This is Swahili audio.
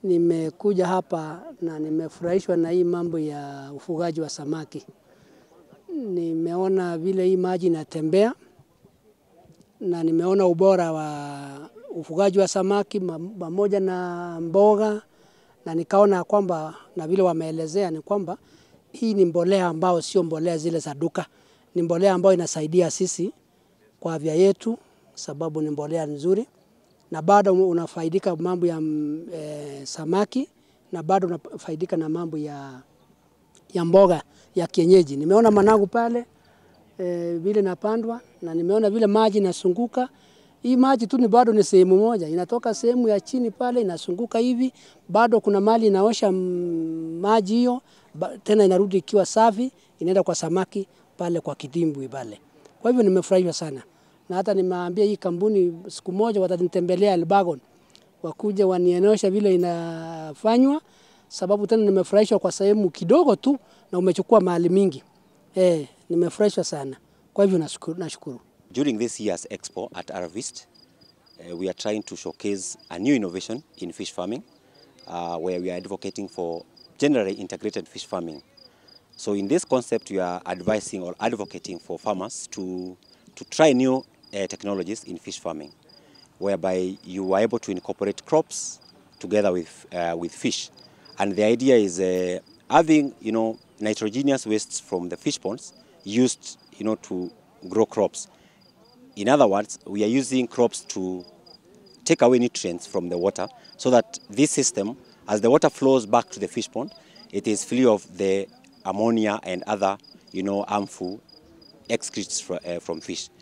Nimekuja hapa na nimefurahishwa na hii mambo ya ufugaji wa samaki. Nimeona vile hii maji inatembea na nimeona ubora wa ufugaji wa samaki pamoja na mboga, na nikaona kwamba na vile wameelezea ni kwamba hii ni mbolea ambao sio mbolea zile za duka, ni mbolea ambayo inasaidia sisi kwa afya yetu, sababu ni mbolea nzuri na bado unafaidika mambo ya e, samaki na bado unafaidika na mambo ya, ya mboga ya kienyeji. Nimeona managu pale e, vile napandwa na nimeona vile maji inasunguka. Hii maji tu ni bado ni sehemu moja, inatoka sehemu ya chini pale inasunguka hivi, bado kuna mali inaosha maji hiyo tena inarudi ikiwa safi, inaenda kwa samaki pale kwa kidimbwi pale. Kwa hivyo nimefurahishwa sana na hata nimeambia hii kampuni siku moja watanitembelea Elbagon, wakuja wanionyesha vile inafanywa, sababu tena nimefurahishwa kwa sehemu kidogo tu na umechukua mahali mingi. Eh, nimefurahishwa sana. Kwa hivyo nashukuru, nashukuru. During this year's expo at Arvist, uh, we are trying to showcase a new innovation in fish farming uh, where we are advocating for generally integrated fish farming. So in this concept, we are advising or advocating for farmers to, to try new uh, technologies in fish farming, whereby you are able to incorporate crops together with, uh, with fish. And the idea is uh, having, you know, nitrogenous wastes from the fish ponds used, you know, to grow crops. In other words, we are using crops to take away nutrients from the water so that this system, as the water flows back to the fish pond, it is free of the ammonia and other, you know, harmful excretes fr uh, from fish.